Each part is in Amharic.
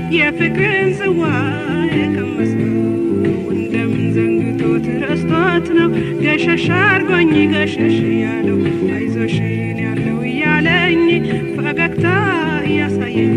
የፍቅርን ጽዋ የቀመሰው እንደምን ዘንግቶት ረስቶት ነው ገሸሽ አርጎኝ ገሸሽ ያለው አይዞሽን ያለው እያለኝ ፈገግታ እያሳየኝ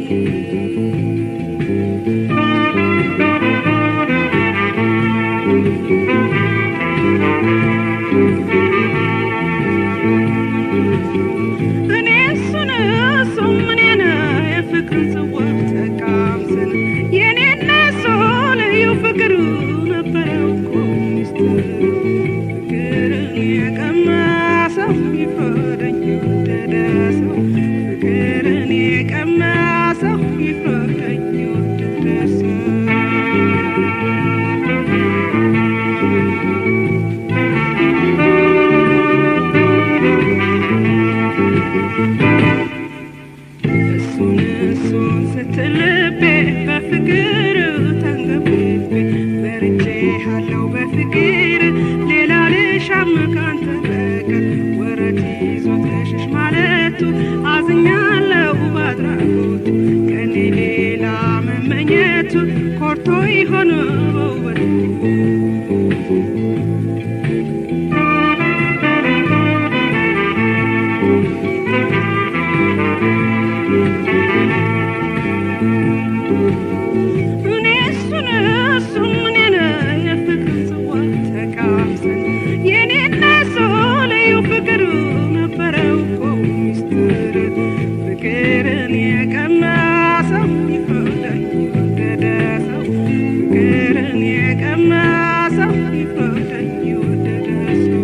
እኔ እሱን እሱም እኔን የፍቅር ጽዋ ተቃምሰን የኔና እሱ ልዩ ፍቅር ነበረው እኮ ሚስጥር ፍቅርን የቀመሰው ይፍረደኝ የወደደ ሰው ፍቅርን የቀመሰው ይፍረደኝ የወደደ ሰው እሱን እሱን ስትልቤ በፍቅር ተንገብቤ በርቼሃለሁ በፍቅር ሌላ ልሻም ካንተ በቀር ወረት ይዞት ገሸሽ ማለቱ አዝኛለሁ ባድራጎቱ ከኔ ሌላ መመኘቱ ኮርቶ ይሆን በውበቱ እኔ እሱን እሱም እኔን የፍቅር ጽዋ ተቃምሰን የኔና እሱ ልዩ ፍቅር ነበረው እኮ ሚስጥር ፍቅርን የቀመሰው ይፍረደኝ የወደደ ሰው ፍቅርን የቀመሰው ይፍረደኝ የወደደ ሰው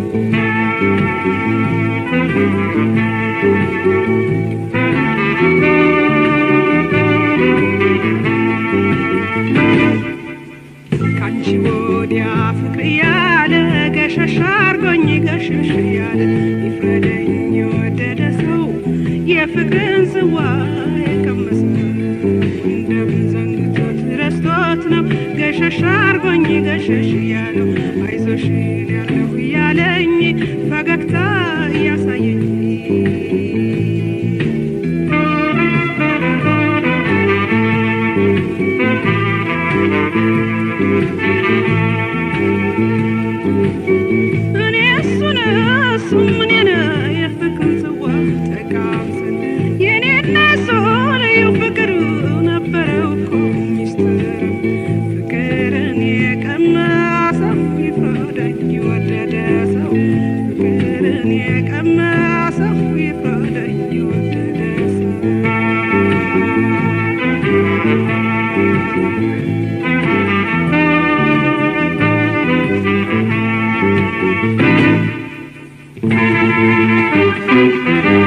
ካንቺ ወዲያ ፍቅር እያለ ገሸሽ አርጎኝ ገሸሽ እያለ ይፍረደኝ የወደደ ሰው የፍቅርን ጽዋ የቀመሰ እንደምን ዘንግቶት ረስቶት ነው ገሸሽ አርጎኝ ገሸሽ እያለው አይዞሽን ያለሁ እያለኝ ፈገግታ እያሳየኝ እኔ እሱን እሱም እኔን የፍቅር ጽዋ ተቃምሰን የኔና እሱ ልዩ ፍቅር ነበረው እኮ ሚስጥር ፍቅርን የቀመሰው ይፍረደኝ የወደደ ሰው ፍቅርን የቀመሰው ይፍረደኝ የወደደ ሰው Thank